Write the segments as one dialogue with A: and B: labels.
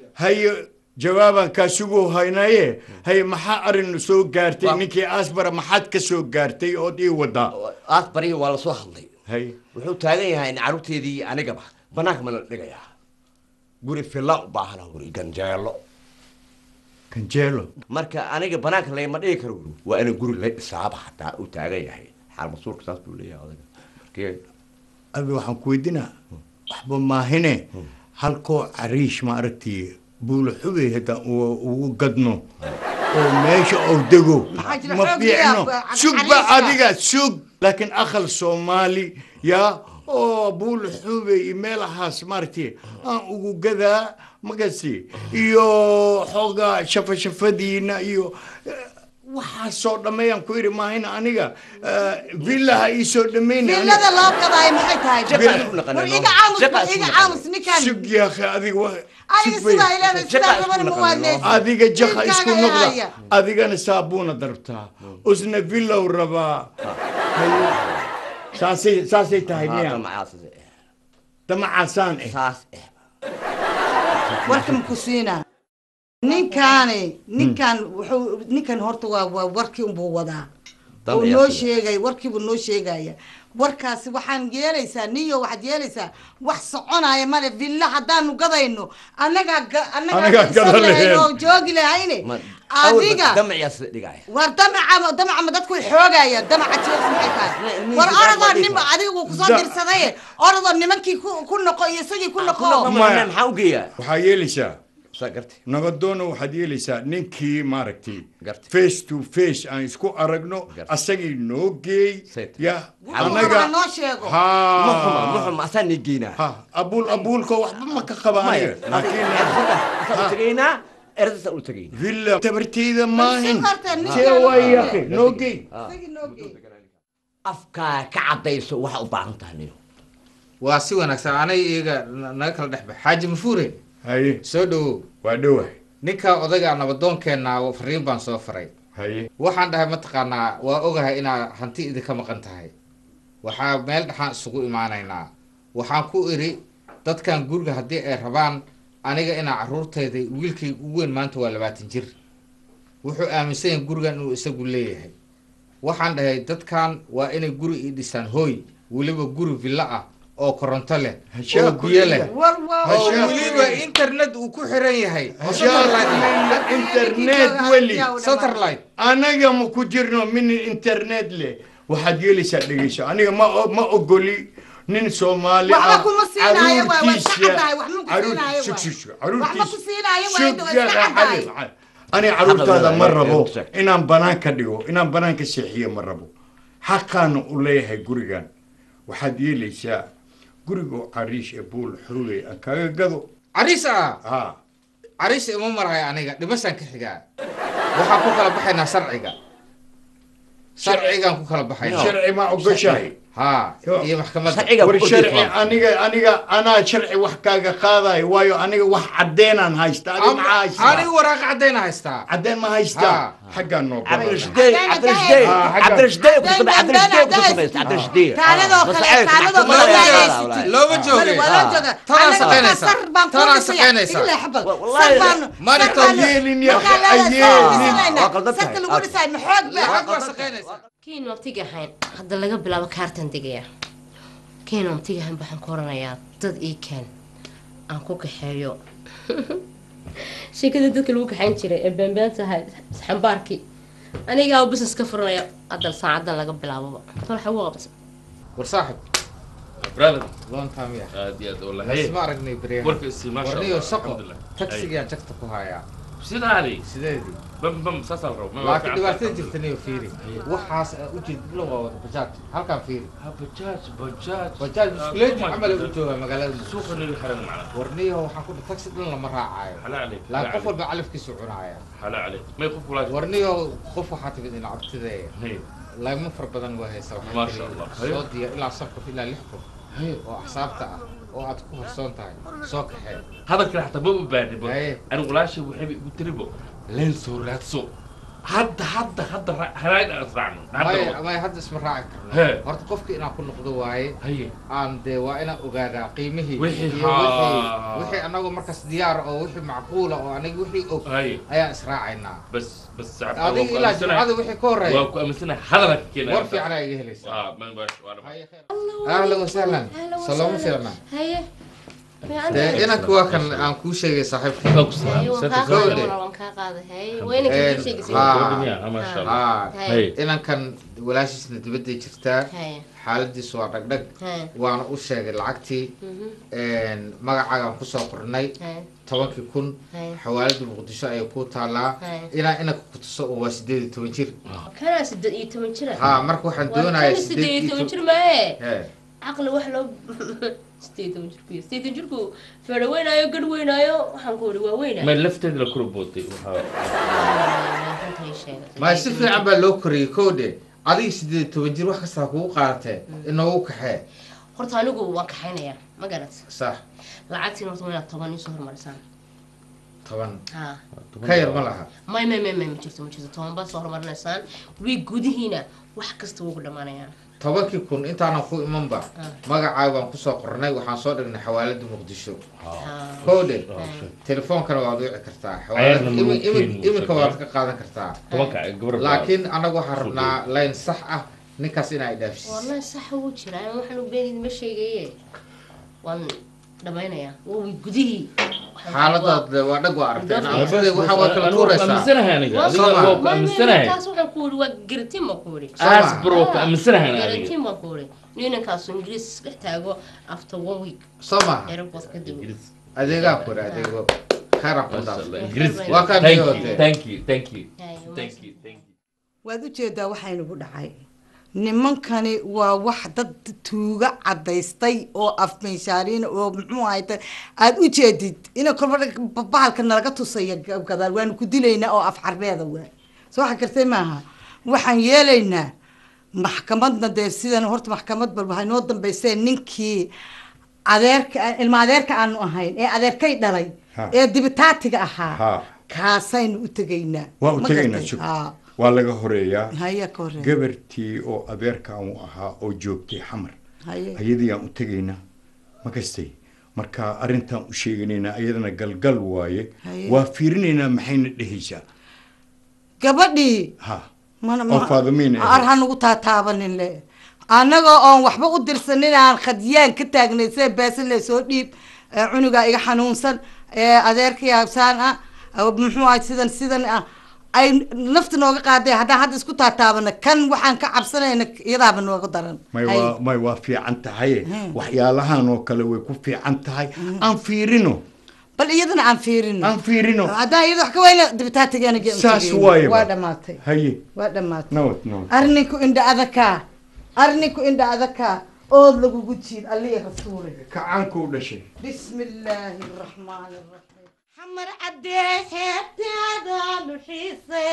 A: haye jawaabaan kaa suguu haynaye haye maxaa arrin soo gaartay
B: Waa-
A: ninkii asbara maxaad ka soo gaartay ood ii wadaa
B: aad bariya waa lasoo hadlay
A: haye
B: wuxuu taagan yahay in carruurteedii anigaba banaanka ma la dhigayaa guri filla u baahana guri ganjeelo
A: kanjeelo
B: marka aniga banaanka lagama dhigi karo guri waa in guri la dhisaaba hataa uu taagan yahay xaal masuulka saas buu leeyahay odaga markee
A: abi waxaan ku weydinaa waxba maahine halkoo cariish ma aragtii buula xubey haddaan u- ugu gadno oo meesha ou dego
C: Maxaa jira
A: ma
C: xoog
A: fiicno
C: liyaa,
A: sugba
C: cariishka.
A: adiga sug laakiin aqal soomaali yaa oo buula xubey iyo meelahaas maaragtii aan ugu gadaa magasi iyo xoogaa shafashafadiina iyo eh, waxaasoo dhammeeyaan ku idhi maahina aniga eh, villaha iisoo dhammayna
C: fiilada loo gadaayo maxay tahay
B: Shaqa isku naqanay,
C: war
B: no?
C: iga caamus
B: Shaqa isku
C: iga
B: naqanay.
C: caamus ninkan
A: sug yaakhi adiga wa
C: aniga
A: sug bay-
C: sidaa ilaahay sidaa
B: Shaqa isku
C: raban ma
B: naqanay, no?
C: waadneysa
A: adiga jaka isku
C: Wiilkaaga
A: noqda
C: haya.
A: adigana saabuuna darbtaa usna villow rabaa Haye. saasay saasay tahay miya damacaasaan eh
B: saas eh
C: warka maku siinaa ninkaani ninkan wuxuu ninkan horta waa waa warkii unbuu wadaa
B: Dan
C: oo
B: ayaa
C: noo
B: sida.
C: sheegay warkiibuu noo sheegaya warkaasi waxaan yeelaysaa niyo waxaad yeelaysaa wax soconaya male villa haddaanu gadayno annagaa ga-
A: Annagaa
C: annagaa
A: gadan
C: isan lahayn
A: lahayn.
C: oo joogi lahayne
B: Ma-
C: adiga
B: awalba damaciyaa sida dhigaya
C: war damaca damaca ma dadku way xoogaya damaca jees maxay tahay
B: ilmihiisa
C: war
B: gaar
C: orodoo
B: ma dhihi
C: ninba
B: karo.
C: adiga wuu kusoo
A: Da-
C: dirsadaye orodoo nimankii ku ku noqo iyo isagii ku noqo
A: Maya.
B: maxaa u geeyaa
A: waxaa yeelaysaa
B: saa gartay
A: nabadoona waxaad yeelaysaa ninkii maaragtay
B: Gartay.
A: face to face aan isku aragno
B: Gartay.
A: asagii noo geey
B: Sayt.
A: ya
C: Wuxuu
A: anaga
C: rabaa noo sheego
B: ma xuma ma
A: ha
B: xuma asaa nii geynaa
A: ha abuul abuulka waxba ma ka qaba aniga laakiin
B: asaa u tegaynaa erdasa u tegaynaa
A: villa tabarteyda maahin
C: Si horta ninkan-
A: see waayaqi noo geey
C: Isagii noo geey.
B: afkaa ka caddayso waxa u baahan tahay niyo
D: waa si wanaagsan anay iyaga na- naga kala dhex bax xaaji mafuure
A: haye
D: soo dhowow
A: waa dhowahay
D: ninka odayga nabadoonkeenna fariin baan soo faray
A: haye
D: waxaan dhahay mataqaanaa waa ogahay inaad hanti idinka maqan tahay waxaa meel dhexaan isugu imaanaynaa waxaan ku idhi dadkan guriga haddii ay rabaan aniga inaa carruurtayda wiilkay ugu weyn maanta waa labaatan jir wuxuu aaminsan yahay gurigan inuu isagu leeyahay waxaan dhahay dadkan waa inay guri ii dhisaan hooy weliba guri villo ah oo koronto leh oo
A: Hashaa
D: biyo leh
A: kulliga.
C: war waa
D: oo
A: Hashaa
D: weliba
A: kulliga.
D: internet uu ku xiran yahay oo
A: Hashaa
D: satellite ah.
A: kulliga internet weli
D: satellite
A: anaga ma ku jirno min internet leh waxaad yeelaysaa dhegeyso aniga ma o- ma ogoli nin soomaali
C: Waxba
A: ah
C: kuma siinaayo, waa- waa iska
A: caruurtiisa-
C: caddahay, wax ma ku
A: caruur-
C: siinaayo,
A: sug-
C: waa.
A: sug- sug,
C: Wax ma
A: caruurtiisa-
C: ku siinaayo, waa
A: sug
C: inta waa iska
A: yaqa
C: caddahay.
A: xalil, xalil. aniga caruurtaada ma
B: Xaqooda
A: rabo
B: waa- waa-
A: inaan banaan ka dhigo inaan banaan ka seexiyo ma rabo xaqaana u leeyahay gurigan waxaad yeelaysaa gurigoo cariish ee buul xurugay aan kaga gado
D: cariis ah
A: ha
D: cariis ima marayo aniga dhimashaan ka xigaa waxaan ku kala baxaynaa sharciga sharcigaan ku kala baxaynaa
A: sharci ma ogoshahay
D: ha iyo maxkamadda
B: sharciga
A: war
B: ku
A: sharci
B: ordifaa
A: aniga aniga anaa sharci wax kaaga qaadayo waayo aniga wax cadeenaan haysta adi maxaa
D: aniga
A: haystaa
D: waraaqa caddayna haystaa
A: cadeen ma haystaa
D: Ha.
A: xaggaa noo
B: عبد
A: badan
B: الرشدي عبد الرشدي
A: آه، حاجة.
B: عبد الرشدي كنت عبد الرشدي كنت سميت عبد الرشدي
C: Taaladoo kale, taaladoo
D: kale
C: kale
D: ayaa
C: ayaa
D: siti.
C: siti.
D: Looma
C: Male,
D: joogay.
C: waa loo jooga.
D: Tanaa
C: Annaga
D: shaqaynaysa.
C: sar baan kuu
D: Tanaa
C: dhisaya.
D: shaqaynaysa.
C: Igla xabad.
B: Wallahi.
C: Sar baan-
D: Marito
C: sar baan-
A: yeelin ya,
C: markaa la-
A: ha yeelin.
C: sar baan dhisanaynaa.
B: Waa qaldan
C: Sarka
B: tahay.
C: lagu dhisaayo ma xoog baa.
D: lacag waa shaqaynaysaa
E: kiin waqtiga ahayn hadda laga bilaabo kaartan degaya kiin waqtiga ahayn waxaan ku oranayaa dad ii keen aan ku kaxeeyo sheekada dadka lagu kaxayn jiray ee beenbeen tahay xambaarkii anigaa business ka furanaya hadda saacadan laga bilaaboba tolxa ugu qabsa
D: war saaxib
F: brother
D: long time ya
F: aad iyo aad wala
D: isma aragnay beryahan
F: warka isi maasha
D: warniyo
F: Allah,
D: shaqo
F: alxamdulillah.
D: tagsigaan jagta ku hayaa
F: sidaani
D: sideedii
F: bam bam saas al rabo
D: laakiin dhibaatada jirta niyo fiiri waxaas u jeed bilow waa wada bajaaj halkaan fiiri
F: bajaaj bajaaj
D: bajaaj biskuleeti camal u joogaa magaalada
F: suuqa naga xiran macna
D: warniyo waxaan ku taxi dhan lama raacayo
F: xala عليك
D: laakiin qof walba calafkiisu cunaaya
F: xala عليك may qof kula
D: warniyo qof waxaa timid in cabtidee
F: hay
D: lagma far badan waa haysa waxaa
F: Ma
D: tiri
F: sha Allah.
D: soo diya ilaa shan qof ilaa lix qof
F: hay
D: oo axsaabta ah oo aad ku horsoon tahay soo kaxee
F: hadalka xataa ma u baahnibo
D: Haye.
F: anigu walaashay waxay igu tiribo leen soo raadso hadda hadda hadda ra- haraag aan israacno
D: may
F: hadda
D: may hadda isma raaci karno
F: Hee.
D: horta qofka inaan ku noqdo waaye
F: haye
D: aan dee waa inaan ogaadaa qiimihii
F: Wixii
D: iyo wixii
F: haa.
D: wixii anagu markaas diyaar oo wixii macquula oo aniga wixii og
F: haye
D: ayaan israacaynaa
F: bas bas sacab
D: adiga ilaa jimcada wixii ka horeeya
F: waa ku aaminsanahay hadalka keenaya
D: war fiican ayaa iga helaysaa
F: waa man bash waa dhama
D: Haye, khair. ahlan wasahlan salaamo fiicna
E: haye
D: dee inanka waa kan aan kuu sheegay saaxiibka
F: Waa ku salaam.
E: waan
F: Santa
E: kaa
F: Cruz.
D: Gowde.
E: qaaday waan kaa qaaday haye wayna
D: Een,
E: kii sheegisay
D: haa.
F: Gabadha miyaa? Ah, masha Allah.
D: haa
E: haye
F: Haye.
D: inankan walaashiisna dibadday jirtaa
E: haye
D: xaaladiisu waa dhagdhag
E: haye
D: waana u sheegay lacagtii magacaagaan kusoo qornay
E: haye
D: tobankii kun
E: haye
D: xawaalada muqdisho ayay ku taalaa
E: Haye.
D: inaa inanka ku tuso oo waa sideed iyo toban jir
E: kanaa siddeed iyo toban jira
D: haa marka waxaan doonayaa
E: waa siddeed iyo toban
D: sideed
E: jir maaye
D: Hee.
E: caqli wax loo siddeed iyo toban jirku siddeed iyo toban jirku feedho weynaayo gadh weynaayo waxaan ku ihi waa weynaa
F: ma lafteeda la kula bootay waxaa
D: ma si fiican baa loo koriyey kowdhe adiga sideed iyo toban jir wax kastaa kugu qaadatee inoogu kaxee
E: horta anigu waan kaxaynayaa ma garat
D: sax
E: lacagtiin horta waa inaad toban iisoo horumarisaan
D: toban
E: haa
D: ka yar ma laha
E: may may may may ma jirto ma jirto toban baad soo horumarinaysaan wiig gudihiina wax kasta wuu ku dhammaanayaan
D: tobankii kun intaanan ku imanba magacaaga baan kusoo qornay waxaan soo dhignay xawaalada muqdisho
E: Haa.
D: kowdhe
E: Haye.
D: telefoonkana waad wici kartaa
F: Ayarna
D: xawaalada
F: ma
D: imi- imi-
F: keeni
D: iminka
F: kartaa.
D: waad ka qaadan kartaa
F: tobanka gabar baa-
D: laakiin anagu waxaan rabnaa layn sax ah ninkaas inaa idhaafsiis
E: wallahi sax wuu jiraa waxaan u beenid ma sheegaye waan dhammaynayaa waa wiig gudihii
D: xaaladaad waa dhag waa aragteen
E: Waa-
D: anfade waxa waa kala
F: Anigu waa ku
D: tuuraysaa
F: aaminsanahay aniga
E: Waa-
F: adiga
D: Soo ma?
F: waa ku
E: may may
F: aaminsanahay
E: kaas waxaan ku ihi waa garatin baan ku ihi
D: Soo
F: aas
D: ma?
F: bro ku aaminsanahay aniga
E: garatin baan ku ihi ninankaas ingiriis dhex taago after one week
D: soo maha
E: airport kadib
D: adeegaa kore adeego khayran ku
F: Masha
D: daaf
F: Allah, Ingiriis.
D: Waa kaa
F: Thank you,
D: biyoode.
F: thank you, thank you,
E: Haye,
F: thank you, thank you.
C: waad ujeedaa waxaa inagu dhacay nimankani waa wax dad tuuga cadaystay oo afmeyshaariin oo muxuu ahayta aad u jeedid ina kolba bahalka nalaga tusaya gadaal waanu ku dilaynaa oo af carbeeda waa soo waxa gartay maaha waxaan yeelaynaa maxkamadna dee sidan horta maxkamad bal waxay noo dambayseen ninkii adeerka ilma adeerka aanu ahayn ee adeerkay dhalay
A: Ha.
C: ee dibitaatiga ahaa
A: Ha.
C: kaasaynu u tegaynaa
A: waa u
C: Ma
A: tegaynaa
C: gartay?
A: shuk
C: Ha.
A: waa laga horeeyaa
C: haya ka hore
A: gabartii oo adeerkaan u ahaa oo joogtay xamar
C: haye
A: ayadiyaan u tegaynaa ma kastay marka arrintaan u sheeganaynaa ayadana galgal waaye
C: Haye.
A: waa fiirinaynaa maxayna dhehaysaa
C: gabadhii
A: ha
C: mana
A: oo Faadimiin ahayd.
C: ar ha nagu taataabanin le annagoo oon waxba u dirsanin aan khadyaan ka taagnay see beesan le soo dhiib ee cunugaa iga xanuunsan ee adeerkii habsaan ah oo muxuu ahay sidan sidan ah ay nafta nooga qaaday haddaan hadda isku taataabana kan waxaan ka cabsanayna iyadaaba nooga daran
A: may
C: Hay.
A: waa may waa fiican tahay
C: Hmm.
A: waxyaalahan oo kale way ku fiican tahay aan fiirino
C: bal iyadana aan fiirino
A: aan fiirino
C: haddaan iyada wax ka weyna dibitaatigeena
A: saas waaye
C: waa dhamaatay
A: haye
C: waa dhamaatay
A: nabad nabad
C: arninku indha adakaa arninku indha adakaa ood lagugu jiid allihi rasuule
A: kacaanka u dhashay
C: بسم الله الرحمن الرحيم حمر عديه حياتي وحيصة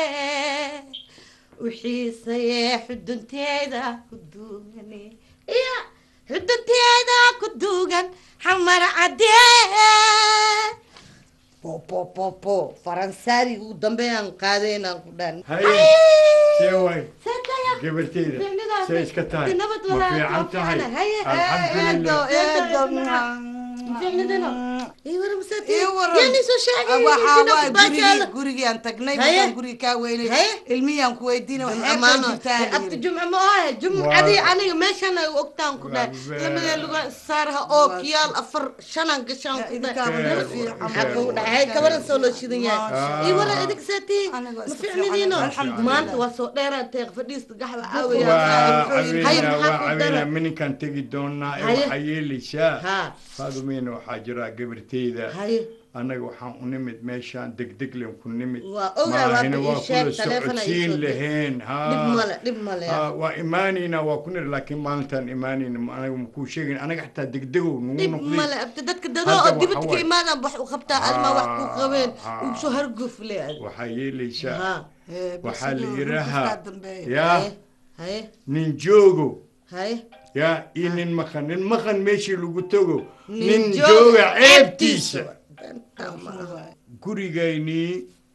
C: وحيصة يا حدنتيدا كدوغني يا حدنتيدا كدوغن حمر عديه بو بو بو بو فرنساري ودنبيان قادينا قدان
A: haye see waay
C: سيدايا
A: gabarteyda
C: Ficnidaas.
A: see iska tahay
C: Nabad
A: ma
C: walaal,
A: fiican
C: waa
A: tahay
C: fiican. Haye,
A: alxamdulilah
C: eedo, eedo.
E: ficnidino ii wara masaati
C: Ii waran.
E: yani soo sheegay
C: waxaa waay gurigii gurigaan tagnay
E: Haye.
C: markaan guriga kaa weynay
E: Haye.
C: ilmiyaan ku weydiina
G: amaano abti jumca ma ohe jumcadii aniga meeshan ay ogtaan ku dhahay
A: Waa
G: lamadee luga saaraha oo kiyaal afar shanan gashaan ku dhahay maxaa kugu dhahay kabaran soo loo shidan yahay ii wara idig seetii
C: Aniga
G: ma
C: iska
G: ficnidiino
C: fiican, alxamdulillah.
G: maanta waa soo dheeraatay fadhiista gaxda
A: waa
G: caawaya
A: caweynaa waa caweynaa mininkaan tegi doonaa ee
G: Haye.
A: waxaa yeelaysaa
G: ha
A: faadumiina waxaa jira gabarteyda
G: haye
A: annaga waxaan u nimid meeshaan degdeglen ku nimid
G: Waa ogaa, waa
A: maahina
G: ii
A: waa
G: sheeg,
A: kula
G: taleefon ay
A: socodsiin
G: soo dir.
A: lahayn
G: dhib male dhib male
A: ha waa imaanaynaa waa ku nir laakiin maalintaan imaanayna anaga makuu sheegayn anaga xataa degdegow nagu
G: dhib
A: noqday
G: male abti dadka
A: Hadda
G: dadoo oo
A: waxa
G: dibadka ka
A: waay.
G: imaadaan wax u qabtaa adma wax ku qabeen
A: Ah,
G: ugu soo harguf le
A: waxaa yeelaysaa
G: ha
A: waxaa la yidhaahaa yaa
G: haye haye
A: nin joogo
G: haye
A: yaa iyo nin maqan nin maqan meeshii lagu tago
G: Nin
A: nin
G: jooga
A: jooga ceebtiisa
G: ceebtiisa.
A: gurigaynii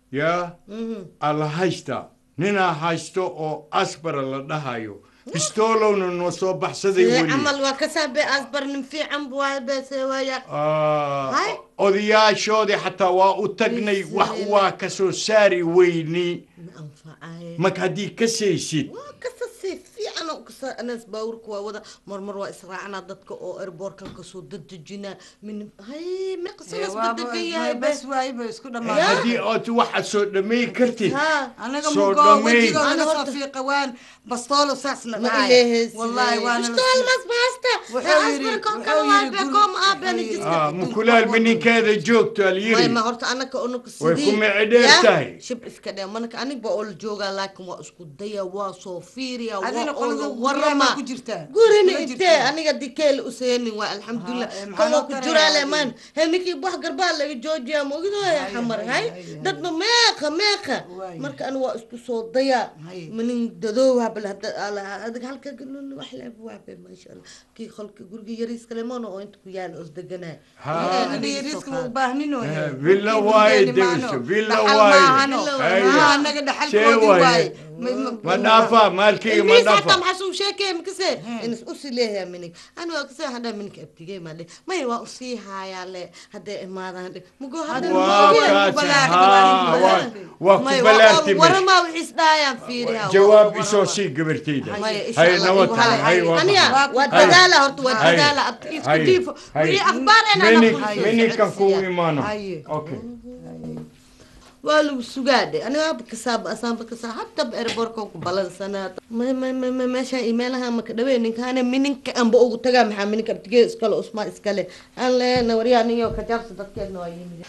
A: yaa alla haysta ninaa haysto oo asbara la dhahayo bistoolowna noo soo baxsaday
G: Ee,
A: weli
G: camal waa ka saabe asbar nin fiican bu waay bese waaya
A: Ah,
G: Hay.
A: odayaashoodii xataa waa u tagnay wax waa ka soo saari weyni
G: ma anfacaye
A: marka haddii ka saysid
G: waa kasa si fiican oo kasa anas baawurka waa wada marmar waa israacnaa dadka oo airbortkan kasoo dadejinaa min hay meqsaas badegan yahay be
C: bas waay ba isku dhamaaday
A: haddii ood waxaad soo dhamay kartid
G: ha
C: anaga
A: soo
C: mugo
A: dhammayn.
C: wejiga
G: Ana
C: naga soo
G: horta-
C: fiiqa waan bastoolo saasna
G: ma
C: dhacay
G: ileheysi
C: wallahi waana la
G: bistool mas baasta
C: Wuxuu yiri-
G: asbarka
C: wuxuu
G: kale waa
C: yiri
G: be
C: guri-
G: koom aabeni
C: wuxuu yiri-
G: jiska
A: Ah, mukulaal mininkeeda joogto
G: may
A: alyiri
G: ma horta anaka unuka
A: Way
G: sidii
A: ku micdheer
G: Ya,
A: tahay.
G: shib iska dhee manaka anig ba oo la joogaa laakiin waa isku daya waa soo fiiriya waa
C: adina
G: oo
C: qolada
G: la
C: warama
G: warama
C: ku jirtaa
G: gurina
C: Kula
G: intee
C: jirtaa.
G: aniga dikeele useenin waa alxamdulilah
C: Ha, eh, maxaa
G: kan waa
C: loo
G: ku
C: tarayaa
G: juraale
C: adiga?
G: maan he ninkii wax garbaa laga joojiyaa maogidooya
C: Hay,
G: xamar
C: hay,
G: hay
C: hay, hay.
G: dadba meeqa meeqa
C: Waay.
G: marka ani waa isku soo daya
C: Hay.
G: manin dadoowa bal hada ala- adiga halka galul wax leeb waabe maasha allah kii qolka guriga yariiska lemon oo inta ku yaala os deganaa
A: Ha.
C: aniga riska u baahnino
A: Eh, villa waaye degiso, villa waaye. Haya.
C: anaga
A: Shee
C: dhaxalkoodi
A: waaye.
C: waaye
A: ma dhaafaa maalkayga ma
G: Ilmihiis hataa
A: dhaafa
G: maxaa suu sheekaya makase inas usii leeyahay minig ani waa kase hadhaa mininka abtigey maa dhe may waa usii haayaa le hadday imaadaan dhe mugo hadda
A: waa kaasi haa waa- waa ku balaarti meesha
G: waramaa wixiis dhaayaan fiiriha
A: jawaab isoo sii gabartayda
G: maya insha
A: hay
G: Allah
A: nabad
G: igu
A: tahay
G: hala
A: hay waa
G: aniya
A: maxay?
G: waa
A: Hay.
G: dadaala horta waa
A: Hay.
G: dadaala abti isku
A: Hay.
G: diifo
A: Hay.
G: wixii akhbaar ena
A: Minig- minigkan kugu imaano
C: Haye.
A: okay
G: waa lagu sugaadhe aniga waaba kasaaba asaanba kasaa hadaba erborka ku balansanaa may may may may meeshaan imeelaha maka dhawey ninkaane mininka anba ugu tagaa maxaa mininka abtigee iskale usmaa iskale aan leena waryaa ninyo kajaabsa dadkeedna waa yimid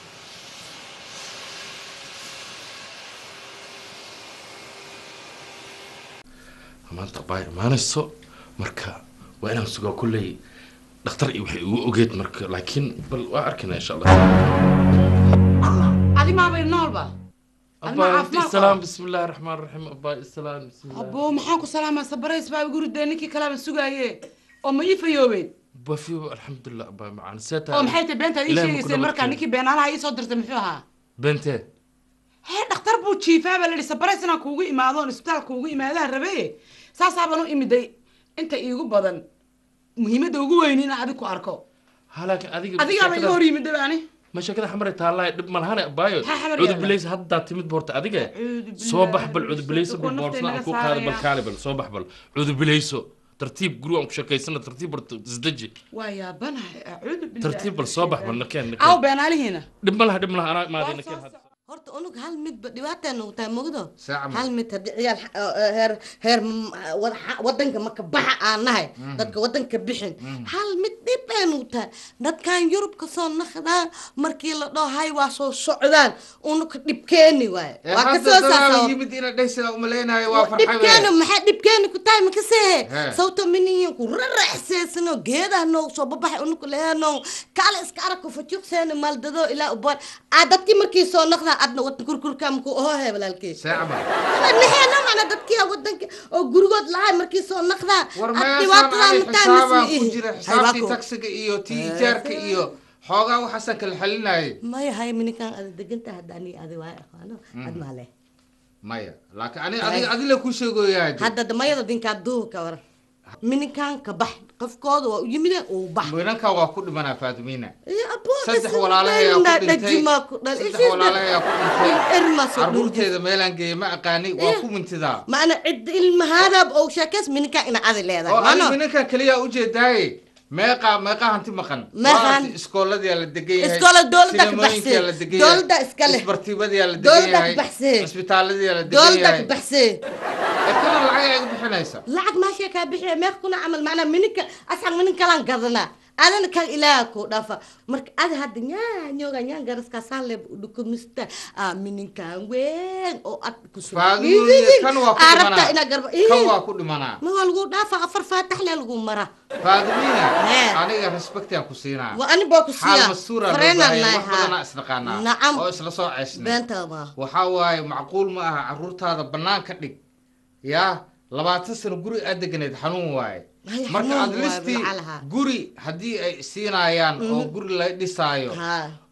F: maanta baa imaanayso marka waa inaan sugaa kulley dhakhtar iyo waxay ugu ogeed marka laakiin bal waa arkayna insha allah
H: adi maabay noolba
F: abaa
H: caafimaad
F: isalaam bismi illaahi raxmaan raxiim abaa isalaam bismi
H: abo maxaan ku salaamaa sabarays baa igu ridee ninkii kaleba sugaaye oo ma ii fayoobeen
F: bafiyo alxamdulilah abaa macaan seeta
H: oo maxay tahay beenta ii
F: Ilaahay ma ku
H: sheegayseen markaa
F: nabadkeeno.
H: ninkii beenaalaha ii soo dirtay muxuu ahaa
F: bente
H: hee dhakhtar buu jiifaa baa layihi sabarays inaan kuugu imaado oon isbitaalka kuugu imaadaan rabe saasaabaan u imiday inta iigu badan muhiimadda ugu weyn inaan adig ku arko
F: ha laakiin adiga
H: adigaaba iga hor yimid ani
F: ma sheekada xamare taallaa dhib malahane abaayo
H: Maxaa xamar
F: cudur
H: yaalla?
F: bilays haddaa timid boorta adiga
H: Acuudu
F: soo
H: billaahi
F: bax bal
H: min
F: cudur bilayso bal
H: shaytaan.
F: boorsada aan
H: Naftay
F: ku
H: naga
F: qaada bal
H: saaraya.
F: kaali bal soo bax bal cudur bilayso tartiib guri aan ku sheekaysana tartiib bal isdeji
H: waa yaabanahay acuudu billahi
F: tartiib bal soo bax bal nakeen
H: aw
F: nakeen
H: beenaalihiina
F: dhib ma laha dhib ma laha anaa imaaday nakeen hadda
G: horta unug hal midba dhibaataa nagu tahay mogdo
D: Saaca ma-
G: hal mid haddii ciyaal xa- eh, heer heer mm, wad- xa- wadanka maka baxa aan nahay dadka wadanka bixin hal mid dhib bay nagu tahay dadkan yurub ka soo naqdaan markii la dhaho hay waa soo socdaan unuka dhibkeeni waaye
D: ee
G: waa ka
D: hadda
G: soo
D: dadaal
G: saasa
D: yimid ina dhaysiga umaleynayo waa
G: dhibkeeni
D: farxabe
G: maxaa dhibkeeni ku tahay makasehe
D: He.
G: sababto minihin ku raraxseysano geedaha noogu soo babaxay unuka leheeno kaale iska aragku fajuqseeni maaldado ilaa ubar aa dadkii markii soo naqdaa adna wadan kurkurka maku ohohe walaalkii
D: saacba
G: nixeena macna dadkii wadanka oo gurigood lahay markii soo naqdaa
D: war
G: ad
D: meeshaan
G: dhibaatadaa
D: ay
G: mataa
D: xisaabaa
G: misli
D: ku
G: ihi
D: jira
G: Hay, waa
D: xisaabtii
G: ku-
D: taksiga iyo tii ijaarka iyo xoogaa waxaasan kala xalinayay
G: maya hay minikaan ada deganta hadda ani adi waay aqaano ad maale
D: maya laakiin ani adiga adila ku sheegoyaa
G: hadda damayada dinkaa duuha ka waran minikaan ka bax qofkooda waa u yimide uu bax
D: minanka waa ku dhimanaa faatimiina
G: Iyo abooda
D: saddex
G: sida
D: walaalahayaa ku
G: dhalna
D: dhintay
G: dhajimaa ku dhal
D: saddex
G: ishiis
D: walaalahayaa ku dhintay
G: irma soo dhunjis
D: carruurteeda meelaan geeyey ma aqaani waa ku mintidaa
G: macna cid ilmahaadaab oo sheekays minikaan ina adi leedahay
D: oo ani
G: mano
D: minankan keliya ujeedaaye meeqa meeqa hanti maqan
G: Meeqa
D: Waa
G: hanti-
D: iskooladiyaa la degan yahay
G: Iskoola dowladda ka
D: sinimooyinkiyaa la
G: baxsay.
D: degan
G: Dowladda iska leh.
D: isbartiibadiyaa la degan
G: Dowladda
D: yahay
G: ka baxsay.
D: cisbitaaladiyaa la degan
G: dowladda
D: yahay
G: ka baxsee
D: ee kana lacag ay iga bixinaysa
G: lacag maashee kaa bixiya meeq kuna camal macnaa mininka asxan minin kalaan gadanaa adana kan ilaaha kuu dhafa marka ada hadda nyaanyoga nyaan garaskaasaa leeb udhukumista aa mininkan weyn oo ad kusoo
D: faadimiina kan waa ku
G: arabta inaa
D: dhimanaa
G: garba
D: kan waa ku dhimanaa
G: ma waa lagu dhaafa afar faatax lee lagu mara
D: faadimiina
G: Hee.
D: aniga respectiaan ku siinaa
G: waa ani baa ku
D: xaal
G: siiya
D: mastuura loo
G: fareenan
D: baahaya wax badanaa
G: lahaa
D: isnaqaanaa
G: Nacam.
D: oo isla soo ceysnay
G: beenta ma
D: waxaa waaye macquul ma aha carruurtaada banaanka dhig yaa labaatan sano guri aad deganeed xanuun waaye
G: Ay,
D: marka
G: xanuun
D: aad
G: waaye,
D: listii
G: lacalaha.
D: guri haddii ay siinayaan oo guri la dhisaayo
G: ha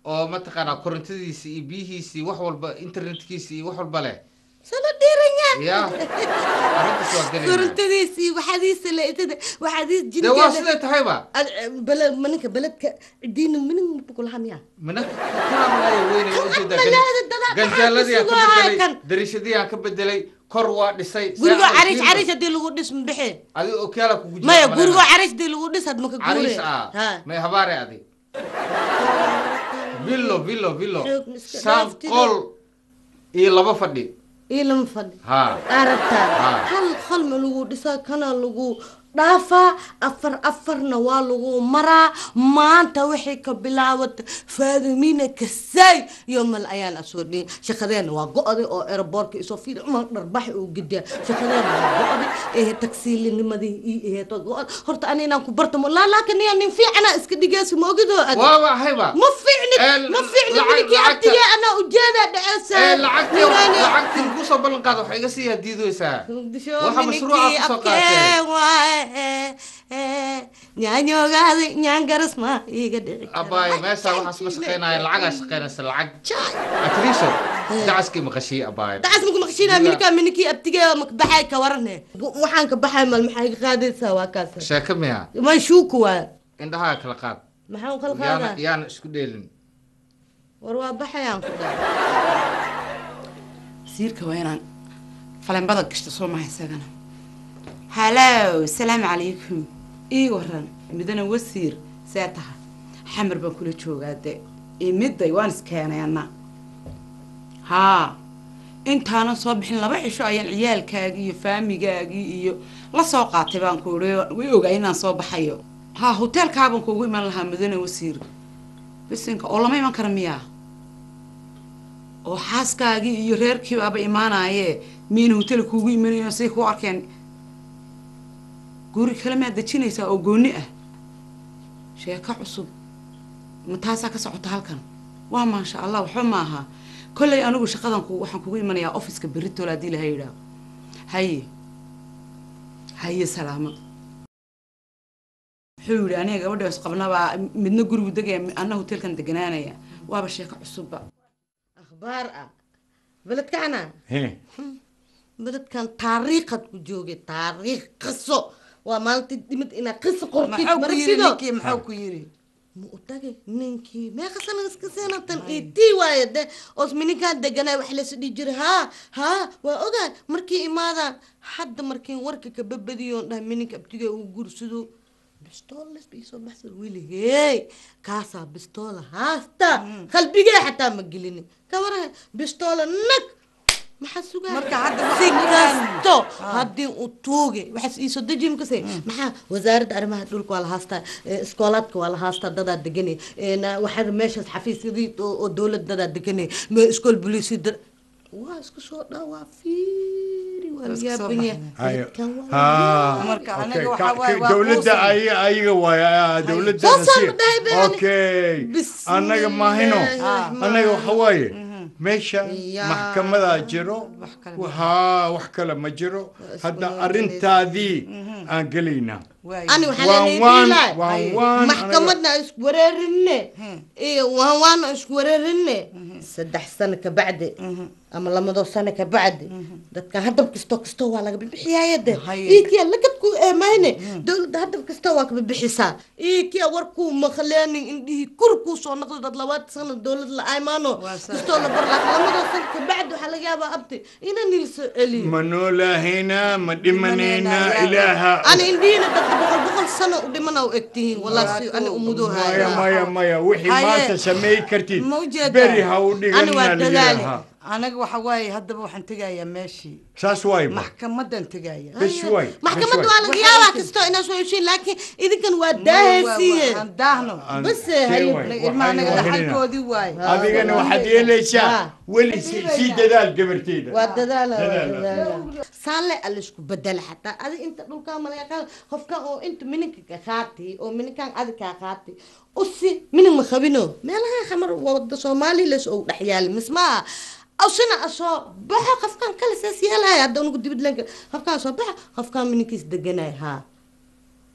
D: oo mataqaanaa korontadiisi iyo biyihiisi wax walba internetkiisi iyo wax walba leh
G: sala dhiiranya
D: ya arrintaas waa gelaynaa
G: korontadiisii waxaadiisa leetada waxaadiis
D: dee waa
G: jidkeeda
D: siday tahayba
G: bele maninka beledka cidiina minin bukulaha miyaa
D: mina kanaamaya weynay ujeedaa
G: malaada dadac
D: ganjaaladii aan ka
G: maxaa
D: bedelay
G: kan?
D: dariishadii aan ka bedelay kor waa dhisay
G: gurigo
D: Saa-
G: cariis cariis hadii lagu dhis mabixe
D: adiga okyaala kugu jira
G: maya
D: malena.
G: gurigo cariis hadii lagu dhis had maka guure
D: cariis ah
G: Ha.
D: may habaare adi villo villo villo
G: Xoog iska
D: saan
G: dhaaftida.
D: qol iyo laba fadhi
G: ii lama fadhi
D: ha
G: arabtaa
D: Ah.
G: hal qalma lagu dhisaa kana lagu dhaafaa afar afarna waa lagu maraa maanta waxay ka bilaawata faadumina kasay yomal ayaan asoo dhihin shaqadeena waa go-day oo aeroboortka isoo fiil uma dharbax uu gediya shaqadeena waa go-day ee tagsiilinimadii ii aheeto go-ad horta ani inaan ku bartamo laa laakin niya nin fiicana iska dhigeysa maogidoo ad
D: waaba ahayba
G: ma fiicni
D: Eh,
G: ma fiicni
D: lacag-
G: minikii
D: lacagta-
G: abtiga anaa ujeeda dheceesa
D: ee lacagtii lacagtii kusoo ballan qaada waxay iga sii hadiideysaa waxa mashruuca kusoo qaatay
G: nyaanyoogaadi nyaangaras ma iga dhici
D: abaayo meesha waxaas ma shaqeynaya lacagaa shaqeynaysa lacag atriso dacaskii maqashii abaayo
G: dacas maku maqshiinaa minika minikii abtige makbaxay ka warane waxaan ka baxay mal maxay ka qaadaysaa waa kaas
D: sheeko miya
G: ma shuuku waa
D: indhahaa kala qaad
G: maxaan kala
D: yaana
G: qaadaa
D: yaana isku dheelin
G: war waa baxayaan ku dhaa
H: siirka waa inaan falembada gashto soo maha isagana halow salaamu calaykum ii waran midana wasiir see taha xamar baan kula joogaa de imiday waan iskeenay anna haa intaanan soo bixin laba cisho ayaan ciyaalkaagii iyo faamigaagii iyo la soo qaatay baan ku ii way ogaa inaan soo baxayo haa hoteelkaabaan kuugu iman lahaa midana wasiir bisinka oo lama iman kara miyaa oo xaaskaagii iyo reerkii baaba imaanayee miyayna hotel kuugu imanayo say ku arkeen guri kale maad dejinaysaa oo gooni ah sheeko cusub ma taasaa ka socota halkan waa maasha allah waxba ma aha kollay anigu shaqadan ku waxaan kugu imanayaa offiska berritol haddii laha yidhaah haye haye salaamad wuxuu yidhi aniga gabadha isqabnabaa midna gurigu degaya anna hotelkan deganaanaya waaba sheeko cusubba
G: akhbaar ah beledkana
A: He.
G: beledkan taariikhad ku joogay taariikh qiso waa maalintii dhimid inaad qiso qortid
C: maxuu ku yiri
G: marsido
C: ninkii maxuu ku yiri
G: ma u tagay ninkii meeqa sana iska seenatan itii waaye de oos mininkaan deganaa wax laysu dhihi jiray haa haa waa ogaa markii imaadaan hadda markiin warka ka babadiyoon dhahay mininka abtiga uu gursado bistoolas bay soo baxsan weligey kaasaa bistoola haasta qalbigee xataa ma gelinin kabaraha bistoola nag maxaa sugaa
C: Marka hadda
G: si
C: waxaa
G: kasto haddii uu tuuge waxaas iisoo deji makase maxaa wasaaradda arrimaha dhulka waa la haastaa eh, iskoolaadka waa la haastaa dadaa deganay waxaa meeshaas xafiisyadii oo oo dowlad dadaa deganay me iskool boliisi dad waa isku soo dhaa waa fiiri waa
C: Waa isku soo
G: yaaban yahay
A: Hayo.
G: Dadkan waa
A: Ha.
C: Marka
A: Okay,
C: aniga
A: ka-
C: waxaa waaye
A: ka-
C: waa
A: dowladda
C: quusan.
A: ay- ayaga waay ah, dowladda
G: Soo saar
A: nasiib.
G: dhahay been.
A: okay
G: Bismillaahi
A: annaga maahino
G: rahmaani
A: annaga waxa waaye meesha
G: Ya.
A: maxkamadaa jiro
C: Wax kale ma
A: haa wax kale ma jiro hadda arrintaadii aan gelaynaa
C: Waaye.
G: ani waxaa
A: waan
G: leenahay
A: waan
G: bilaay
A: waan waan
G: maxkamadna isku wareerinne iyo waan waana isku wareerinne saddex sano ka bacdi ama lamadoo sano ka bacdi dadka hadab kasto kasto waa laga bixiyaya de
C: Haye.
G: iikiya lagadku eemayne dowladda hadab kasta waa ka bixisaa iikiya warkuu maqleenin indhihii kur kuu soo noqdo dad labaad sano dowlad la aymaano
C: Waa sa-
G: kastoo la bar laakiin lamadoo sano ka bacdi waxaa laga yaabaa abti ina nil soo celiyo
A: ma noolahaynaa ma dhimanaynaa
C: Dhimanaynaa,
A: ilaaha
G: ani indhihiina dadka boqol boqol sano u dhimana u egtihiin wallahi si ani umudoo
A: maya
G: haya
A: maya maya wixii
C: Haye.
A: maanta samey kartid
C: Ma ujeedaa?
A: beri ha u
G: Ani waa
A: dhiganaa
G: dadaali.
A: liyaha
C: anaga waxa waaye haddaba waxaan tegayaa meeshii
A: saas waay ma
C: maxkamadan tegaya
A: bes waay
G: maxkamadda
A: bes
G: waa laga yaabaa kastoo inaa soo heshiin laakiin idinkan waa daahaysiiye
C: aan daahno
A: Aan-
G: bas
A: see
G: haye
A: waay,
C: ilma anaga
A: waxaynu wahinina.
C: dhaxalkoodii waaye
A: adigana waxaad yeelaysaa
G: Ha.
A: weli si- sii dadaal gabarteeda
G: waa dadaala waa
A: Dadaala.
G: dadaala saale alla isku bedela xataa adi inta dhulkaa malaga qaada qofka oo inta mininka ka qaati oo mininkan adi kaa qaati usi minin ma qabino meelaha xamar wada soomaali les ou dhex yaali mismaa asina asoo baxo qofkan kale saas yeelaya hadda unugu dibidlanka qofkaan soo baxa qofkaan mininkiis deganay haa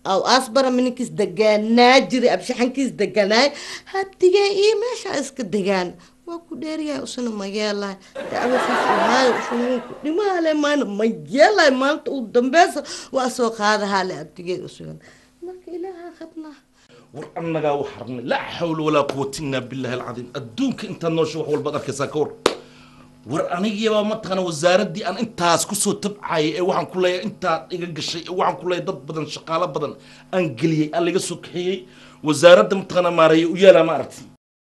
G: aw asbara mininkiis degaanaa jiray abshaxankiis deganaay hadigee iyo meesha iska degaan waa ku dheeryahay usuna ma yeelahay dacwasiis uhaayo usuna ku dhimaale maana ma yeelahay maanta u dambeysa waa soo qaadahaale abdigeed usugan marka ilaaha qabnaa
F: war annagaa u harnay laa xawla walaa quwata illaa billahi alcadiim adduunka intaad noosho wax walbaad arkaysaa ka war war anigiyabaa mataqaana wasaaraddii aan intaas kusoo tabcayay ee waxaan ku leeyahay intaad iga gashay ee waxaan ku leeyahay dad badan shaqaalo badan aan geliyey aan laga soo kaxeeyey wasaaradda mataqaana maareeya u yaalaa ma aragti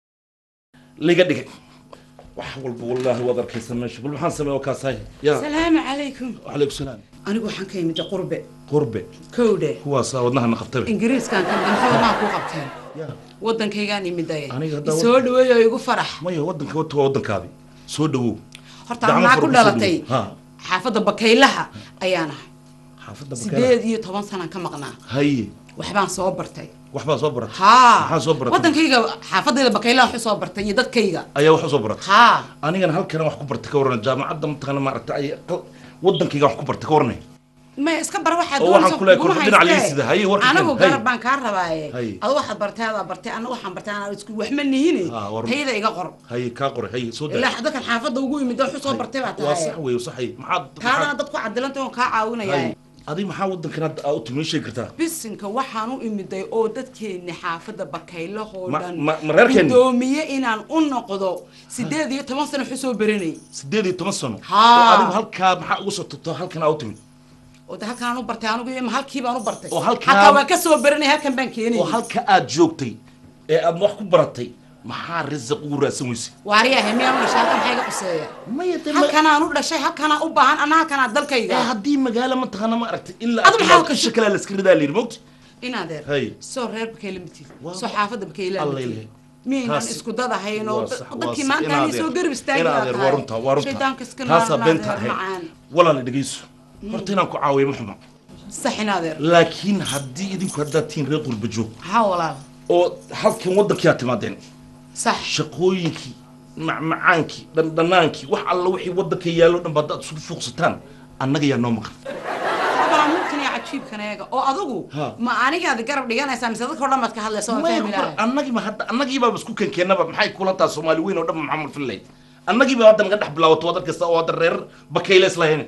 F: laga dhigay wax walba wallaahi waad arkaysaa meesha bal maxaan sameeya oo kaasahay ya
H: salaamu calaykum
F: calaykum salaam
H: anigu waxaan ka imid qurbe
F: qurbe
H: kowdhe
F: kuwaasaa wadnahana qabtaba
H: ingiriiskaan ka maxaa ku qabteen wadankaygaan imidaye
F: Aniga hadda
H: isoo dhaweeyo igu farax
F: maya waddanka wata waa waddankaadi soo dhawow
H: horta
F: Gacmo
H: anaa
F: fara
H: ku
F: ku soo
H: dhalatay
F: dhawow. Ha.
H: xaafadda bakaylaha ayaan ahay
F: xaafadda
H: sideed iyo toban sanaan ka maqnaa
F: haye
H: waxbaan soo bartay
F: waxbaa soo baratay
H: haa
F: maxaa soo baratay
H: wadankayga xaafadayda bakaylaha waxu soo bartay iyo dadkayga
F: ayaa wax u soo baratay
H: haa
F: anigana halkana wax ku bartay ka warran jaamacadda mataqaana maaragta ay qal- wadankayga wax ku bartay ka warranay
H: ma iska bar waxaad
F: Oo waxaan
H: doonayso
F: ku leeyahay
H: kuguma
F: kolba dhinac
H: haystee.
F: liisida. Haye, warka
H: anigu
F: keen. Haye.
H: garab baan kaa rabaaye
F: Haye.
H: adu waxaad bartay adaa bartay ana waxaan bartay anaa isku waxma nihine
F: Ha, war-
H: tayada iga qor
F: haye kaa qoray haye soo daa
H: ilaa dadkan xaafadda ugu imid waxu soo bartay baa
F: waa sax
H: tahay
F: weeye sax haye maxaad
H: taadana
F: maxaad-
H: dadku cadilanta oon kaa caawinaya
F: haye adi maxaa wadankan hadda aa u timi sheegi kartaa
H: bisinka waxaan u imiday oo dadkeeni xaafadda bakaylahoo
F: Ma-
H: dhan
F: ma- ma reerkeeni?
H: gudoomiye inaan u noqdo sideed iyo toban sano waxu soo baranay
F: sideed iyo toban sano
H: Haa.
F: oo adigu halkaa maxaa ugu soo tubto halkan aa u timid
H: oo de halkaan u bartay anigu iyo halkii baan u bartay
F: Oo halkaa-
H: hataa waan ka soo baranay halkan baan keenay
F: oo halka aad joogtay ee aad wax ku baratay maxaa risaq ugu raadsan weysay
H: waaryahay miyaan u dhashay halkan maxaa iga quseeya
F: maya de ma-
H: halkanaan u dhashay halkanaa u baahan ana halkanaa dalkayga
F: ee haddii magaalo mataqaana ma aragtay ilaa
H: Adu maxaa
F: ka shakalaa laska ridaa layidhi mogta
H: inaadeer
F: Hay.
H: soo reer bakayla matid
F: Waa-
H: soo xaafadda bakayla
F: Alla
H: matid
F: ilahay.
H: miyaynan
F: Taas-
H: isku dad ahayn oo
F: waa sax- waa
H: dadkii
F: sax.
H: maanta
F: In
H: ani
F: adeer-
H: soo garab istaagi
F: in
H: baa
F: adeer,
H: tahay.
F: waa runta waa runta
H: shaydaanka iska
F: taasaa
H: naan-
F: beenta
H: naadeer
F: ahayd
H: macaan
F: walaala dhegeyso horta inaan ku caawiyo ma xuma
H: sax inaadeer
F: laakiin haddii idinku haddaad tihiin reer qurba joog
H: haa walaal
F: oo halkan waddankii aad timaadeen
H: sax
F: shaqooyinkii macmacaankii dhandhanaankii wax alla wixii waddanka yaallo dhan ba haddaad isugu fuuqsataan annaga yaa noo maqan
H: abaa mulkan iyo cajiibkan eega oo adigu
F: Ha.
H: ma anigaad garab dhiganaysaa mise dadka o dhan baad ka hadlaysa waan
F: Maya
H: fahmi
F: ku-
H: lahay
F: annagiiba hadda annagiibaaba isku kenkeenaba maxay kula taha soomaali weyn oo dhan maxamed fillayd annagiiba hadda naga dhex bilaawato waddan kasta oo hadda reer bakayle islahayn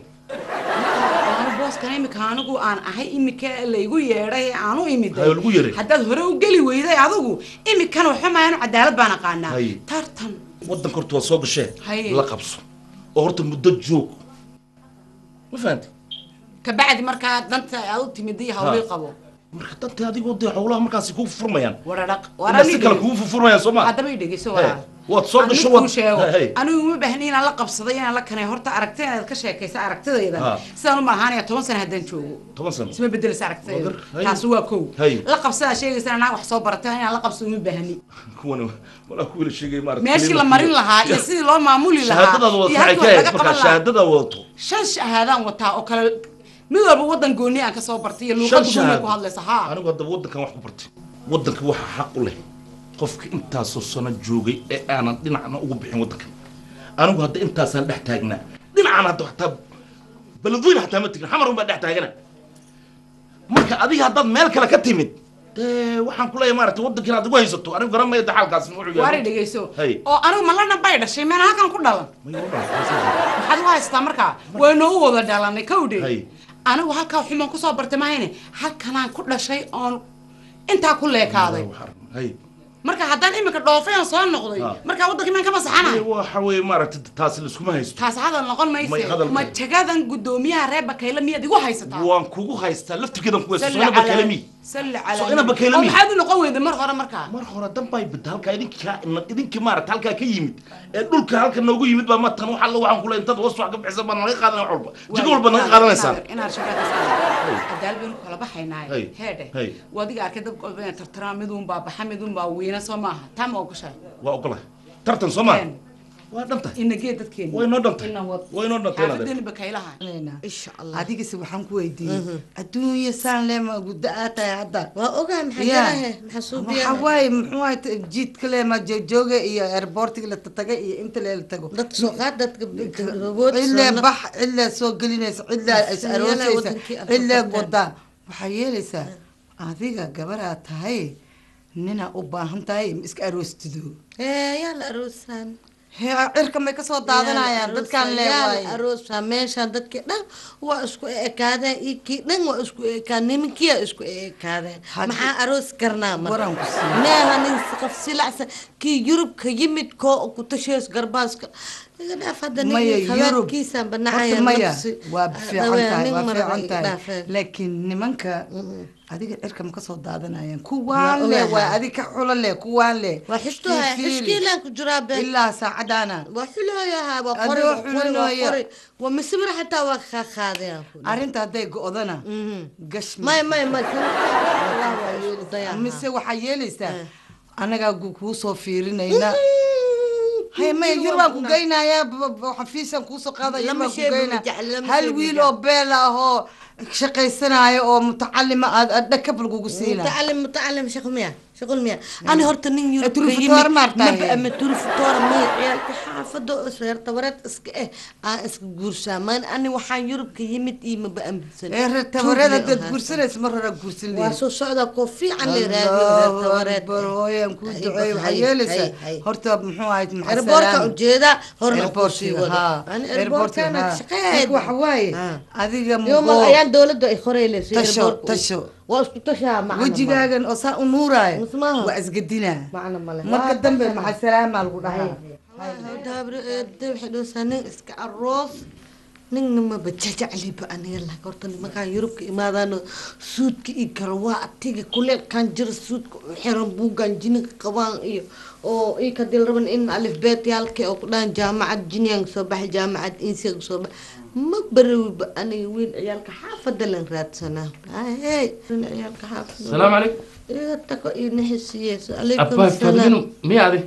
H: anu booskan imika anigu aan ahay imika laygu yeedhay ee aan u imiday
F: Hayo, lagu yeedhay.
H: haddaad hore u geli weyday adigu imikan waxumayan cadaalad baan aqaanaa
F: Haye.
H: tartan
F: waddanka horta waa soo gashee
H: Haye.
F: la qabso oo horta muddo joog ma fahanti
H: kabacdi markaa danta aad u timid iyo hawlii
F: Ha.
H: qabo
F: marka danta adigoo dee howlaha markaasi kugu furmayaan
H: waradhaq
F: ilaa si kale kugu furmayaan soo ma
H: haddaba i dhegeyso
F: Hey,
H: waa
F: waad soo gasho,
H: waad
F: waad-
H: sheego
F: Hey.
H: anigu uma baahni inaan la qabsaday inaan la kanay horta aragtidaad ka sheekaysa aragtidayda
F: Ha.
H: sidaan u malahaanaya toban sano haddaan joogo
F: toban sano
H: isma bedeleysa aragtidayda
F: Wagar, hay.
H: taasi waa kow
F: Hay.
H: la qabsadaa sheegaysa anaa wax soo baratay inaan la qabsado uma baahni
F: kuwan walaa kuwila sheegay maarata
H: meeshii la marin lahaa iyo sidii loo maamuli lahaa
F: shahaadadaad wadato
H: iyo
F: maxay
H: halkii
F: ka
H: wax
F: ahayd
H: laga
F: markaa
H: qaban lahaa
F: shahaadadaad wadato
H: shan shahaadaan wataa oo kale mid walba wadan gooni aan kasoo bartay iyo luuqada gooni ku hadlaysa haa
F: anigu haddaba waddankan wax ku bartay waddanka waxa xaq u leh qofka intaasoo sano joogay ee aanan dhinacna ugu bixin waddankan anigu hadda intaasaan dhex taagnaa dhinacaan hadda hataa beledweyne hataa ma tegin xamar unbaa dhex taagana marka adiga haddaad meel kale ka timid dee waxaan ku leeyahay maarata waddankiin aad igu haysato anigu garan maya daxaalkaas wuxuu
H: waari
F: yahay
H: dhegeyso
F: Hay.
H: oo anigu malana bay dhashay meena halkan ku dhalan
F: May u dhalatay,
H: maxaad u haystaa markaa waynu u wada dhalanay kawdhe
F: Hay.
H: anigu halkaa xumaan kusoo bartay mahayne halkanaan ku dhashay oon intaa ku leekaaday
F: hay
H: marka haddaan imika dhoofay aan soo noqday
F: Ha.
H: markaa waddankii maan ka masaxanahay
F: waxa weeye maaragta taasi laiskuma haysto
H: taas hadal noqon
F: May
H: mayse
F: hadal
H: ma
F: kale.
H: jagadan guddoomiyaha reer bakayla miyaad igu haysataa
F: waan kugu haystaa laftirkeedan kuwa
H: Salli
F: soo
H: calaa-
F: bakalami
H: salli
F: Soo
H: calaa
F: ina bakayla
H: oo
F: mi.
H: maxaad u noqon weyday mar hore markaa
F: mar hore danbay bida halkaa idinka idinka maarata halkaa ka yimid ee dhulka halka noogu yimid baa matan wax alla waxaan kule intaad hoos wax ka bixisan baa naga qaadanaya wax walba jigo walba naga qaadanaysaan
H: inaad shaqada adaal baynu kala baxaynaa
F: Hay.
H: heedhe
F: Hay.
H: wadiga arkay dad walba inay tartaraan midun baa baxa midun baa wiina soo maaha taa ma ogoshahay
F: waa ogolahay tartan soo maa
H: Een,
F: waa dhantahay
H: inagee dadkeena
F: way noo dhantay
H: Ina wad.
F: way noo dhantay inaad
H: xaafadeeni bakaylaha
G: insha allah
C: adigase waxaan ku weydiiyey adduunya saan leema guddo aad tahay hadda
G: waa ogahay maxaa
C: Ya.
G: jirahe maxaa
C: waxaa
G: suubiyaa
C: waaye muxuu ahay jiidka leema jooga iyo airportiga la tagay iyo inta la tago
G: dad soo qaad dadka rogood
C: cidlee bax cidlee soo gelinaysa cidlee is
G: Sinyala
C: aroosaysa
G: wadankii Afrika
C: cidlee
G: ka tahay.
C: wadaa waxaa yeelaysaa adiga gabaraa tahay ninaa u baahan tahay ma iska aroostido
G: ee yaa la aroosaan
C: hee cirka may kasoo daadanayaan dadkaan leewaay
G: aroosa meeshaan dadkii dhan waa isku ekaadeen iyo kii dhan waa isku ekaadeen nimankiyaa isku ekaadeen
C: Haddi-
G: maxaa aroos karnaa
C: Waran ku siiyo.
G: meeha nin qof silacsan kii yurubka yimid koo ku tashees garbaaska iga dhaaf hadda
C: maya
G: nin
C: yurub
G: khawaadkiisaan banacaya
C: horta maya
G: nafsi.
C: waa
G: Ah,
C: fiican
G: dhawaa,
C: tahay
G: nin
C: waa
G: maraba
C: fiican
G: iga
C: tahay
G: dhaafeen.
C: laakiin nimanka adiga cirka ma kasoo daadanayaan
G: Waa
C: kuwaan le
G: ogahay.
C: waa adig ka xulo le kuwaan le
G: waa xishtuha
C: Fiiri.
G: xishkiilaan ku jiraa been
C: ilaa saacadaana
G: waa xulooyaha waa
C: Adoo
G: qori waa qori waa
C: xulooya.
G: qori waa masawir xataa waa kaa qaadayaan ku dhahay.
C: arrinta hadday go-dana gash
G: may may may kan
C: mise waxaa yeelaysaa anagaa gu- kuu soo fiirinayna hay maya yur baan ku geynayaa b- b- xafiisaan kuusoo qaadaya
G: Lama
C: baan ku
G: shay ba
C: geynaa
G: ma jecel, lama
C: hal
G: shay ba
C: wiil
G: jecel.
C: oo beel ah oo shaqaysanaayo oo mutacalima aad aad dhakab lagugu siina
G: متعلم متعلم شغل مياه شغل مياه انا هرت نين يورب
C: تروفيتور مارتا هي.
G: ما تروفيتور ما عيالك حافظة اسرار تورات اسك اه اه اسك قرشا مان انا وحان يورب كيمت اي ما بأمسن
C: ee tabareeda dad guursanaysa mar hore guursan leeyahay
G: واسو سعودة كوفي عن اللي راديو تورات
C: bar hooyaan kuu
G: Hay,
C: duceey waxaa
G: hay,
C: yeelaysaa
G: hay, hay.
C: horta muxuu ahayd maxaa
G: airportka
C: salaam
G: ujeeda horna
C: airportka
G: kusii wada
C: haa
G: ani
C: airportka
G: airportkana
C: haa
G: shaqeed
C: marka waxa waaye
G: haa.
C: adiga
G: يوم
C: mugo
G: ايام دولة اي خوريلي
C: tasho tasho
G: واسكو تشا معنا
C: wejigaagan oo saa u nuuraayo
G: Musmaha.
C: waa isgedinaa
G: معنا مالك
C: marka dambe maxaa salaamaa lagu dhahaa
G: waxay nin iska aroos ninna maba jajacliba aniga la horta nimankaan yurubka imaadaano suudka iyo garawaa atiga kuleelkaan jira suudka u xiran buugaan jininka qabaan iyo oo ii kadil raban in alifbeetyaalka oo ku dhahan jaamacad jiniyan soo baxay jaamacad insiga soo baxay ma barawiba aniga wiil ciyaalka xaafada lan raadsanaa hey wiil ciyaalka xaafada
F: السلام عليكم
G: iga tago iyo naxisiyees alaykum
F: أبا
G: salaam
F: فاهمينه مية هذه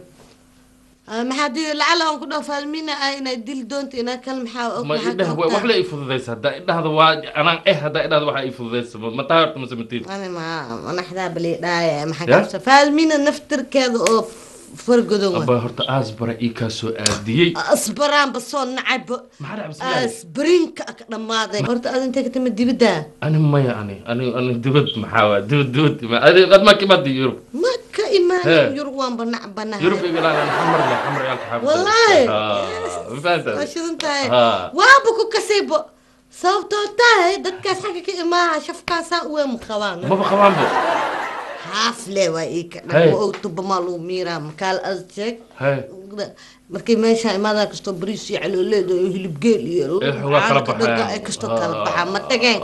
G: maxaa dii lacala aan ku dhaho faalmiina ah inay dili doonto inaa kal maxaa og
F: ما
G: maxaa
F: إده
G: ka
F: وح
G: ogtaa
F: لا يفضل هذا إده هذا واج أنا إيه هذا إده هذا واحد يفضل ما تعرف مسمتين
G: ani ma manaxdaa bali dhaaya maxaa
F: Ya?
G: kabsa faalmiina naftirkeeda oo fargodan
F: أبا هرت أزبر إيكا سو أديي
G: asbaraanba soo nacayba
F: ما حد بس الله
G: asbariinka ka dhammaaday horta aad intay ka timid dibidda
F: أنا ما يعني أنا أنا دبت محاوى دبت دبت ما أنا قد ما كبرت يوروب
G: ma ka
F: He.
G: imaanin yurub waan banac banahay
F: يوروب يقول أنا حمر لا حمر يالك حافظ
G: والله.
F: آه فهمت
G: waa shidan tahay
F: ها
G: waaba ku kasaybo sababtoo tahay dadkaas xagga ka imaaha shafkaasaa uweemu qabaan
F: ما بخوان بو
G: xaafle waa ii ka
F: Hey.
G: dhan tubamaa lagu miiraa makaal as sheeg
F: هاي
G: markay meesha imaadaan kastoo bariis iyo calooleed iyo hilibgeel iyo
F: Eh, xogaa kala
G: caano ka dhaga
F: baxayaan.
G: ay kastoo kala baxaa ma tageen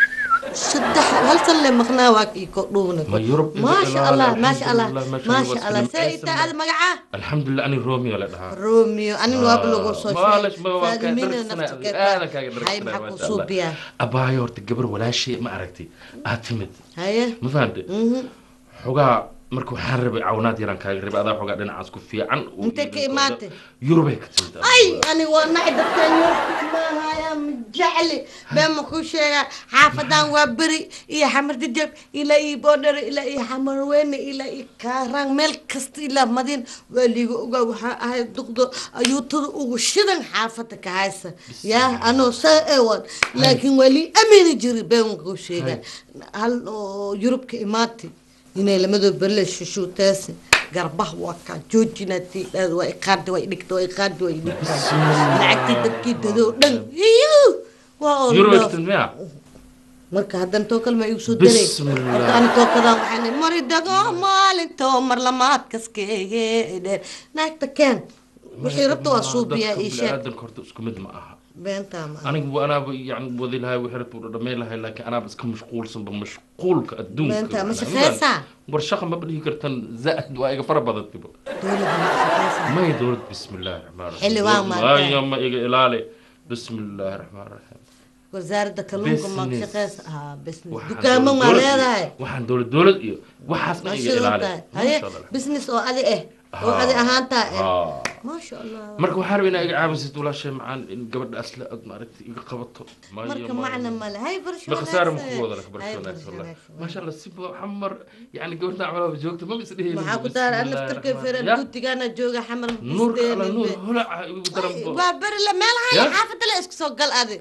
G: saddex hal san le maqnaa waa kii ko dhuubna
F: Ma Yurub iyo
G: maasha
F: ilaa
G: allah
F: alxamdulillah,
G: maasha allah
F: meeshaan
G: maasha
F: waa
G: allah
F: isku
G: see
F: nimcaysan
G: itaa ada magacaa
F: الحمد لله أنا رومي ولا دها
G: romeo anin waaba lagu soo
F: معلش ما هو
G: faadimiina
F: كان
G: nafta
F: أنا كان
G: hay maxaa ku suubiyaa
F: أبايا ورت قبر ولا شيء ما عرفتي أتمد
G: haye
F: ما فهمت
G: mhm.
F: xogaa marka waxaan rabay cawnaad yaraan kaaga rabay adaa xogaa dhinacaas ku fiican
G: Intee ka imaatay?
F: yurubay ka timid
G: ay ani waa nacay dadkan yorka maahaya ma jecli been ma kuu sheegaa xaafadan waa beri iyo xamar jajab ilaa iyo boodhare ilaa iyo xamar weyne ilaa iyo kaaraan meel kasta ilaa madiin waa liiga ogaa waxaa ahay duqdo ayuutada ugu shidan xaafada ka haysa yaa anoo saa ewan laakiin waa lii amini jiri been ma kuu sheegaa hal oo yurubka imaatay inay lamadoo berle shushuutaasi garbaha waa kaa joojinati waa iqaadi waa idhigta waa iqaadi waa idhigta lacagtii dadkii dadoo dhan iyo waa oo
F: yurubay ka
G: dhoof.
F: timid miya
G: marka haddana too kalma igu soo daray
F: Bismillah.
G: horta ani too kadaan waxaan ihi, mari dago maalinto mar lamaad kaskeege dheer naagta keen wixii rabta waa suubiyaa ii sheeg
F: biniaadanka horta isku mid ma aha
G: beentaa ma
F: anigu anaaba yani wadi lahay wixii rabta u dhamay lahay laakiin anaaba iska mashquulsanba mashquulka adduunka
G: Beenta, ma
F: macnaha.
G: shaqeysaa?
F: war shaqa ma dhihi kartan zaaid waa iga fara badantiba
G: dowladda ma shaqeysaa
F: may dowlad bismi illaahi raxmaan raxiim
G: Xilli waa maantay.
F: Waayo, ma iga ilaali bismi illaahi raxmaan raxiim
G: wasaaradda kalluunka ma
F: Business.
G: shaqeysa ah business
F: Waxaan
G: dukaamo ma
F: dowlad- dowlad
G: leedahay
F: iyo- waxaan dowlad dowlad iyo waxaas dhan
G: ma
F: iga
G: shidan
F: ilaali
G: tahay haye
F: Masha Allah.
G: business oo adi eh oo
F: Ah.
G: adi ahaantaa eh
F: Ah.
G: maasha allah
F: marka waxaan rabaa inaa iga caawisid walaashay macaan in gabadha asla aad maaragtay iga qabato Maayo,
G: marka
F: maayo.
G: macna male hay barsho
F: بخسارة
G: wanaagsan.
F: مكوضة لك
G: Hay
F: برشلونة
G: barsho
F: والله
G: wanaagsan.
F: ما شاء الله سيبو حمر يعني قولنا عملها بجوكته ما بس ليه
G: maxaa ku daara an naftarka feeran duutigaana jooga xamar
F: نور على نور هلا ودرم
G: waa beri la meel haya
F: Ya?
G: xaafadda la isku soo gal adi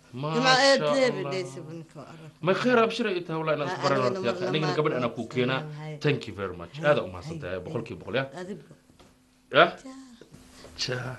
G: جماعة
F: ما شاء
G: ايه
F: الله
G: ليس بنك وأرى
F: ما خير ابشر انت والله انا
G: ها،
F: اصبر
G: أنا
F: انا
G: لما-
F: انا
G: لما
F: قبل انا
G: أكون
F: كوكينا
G: هاي.
F: ثانك يو فيري ماتش
G: هاي.
F: هذا ما صدق
G: هاي.
F: بقول كي بقول يا
G: أدب
F: اه تشا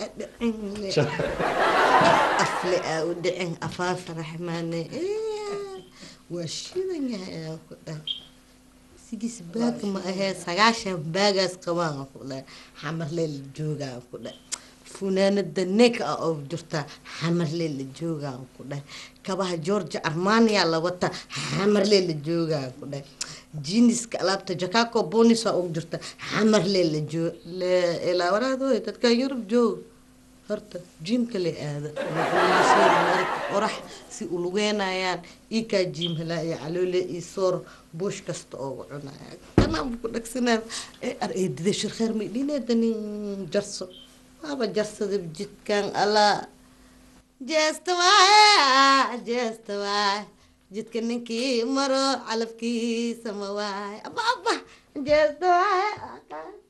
G: أفلئة ودعين أفاف رحماني إيه وشيدن يا كده سيجيس باك ما هي سجاشة باجس كمان كده حمر ليل جوجا كده فنانة دنيك أو جرتا حمر ليل جوجا كده كبه جورج أرمانيا لوتا حمر ليل جوجا كده جينيس كلابتا جاكاكو بونيس أو جرتا حمر ليل جو لا إلى ورا دو تتكا يوروب جو horta jiimka la aada qorax si u lugeynayaan ii kaa jiim helaa iyo caloole iyo soor buush kasta oogu cunaya kanaan ku dhagsanaa ar eedida shirkheer may dhineeda nin jarso waaba jarsada jidkan alaa jeesta waaye jeesta waaye jidka ninkii maro calafkiisa ma waaye aba aba jeesta waaye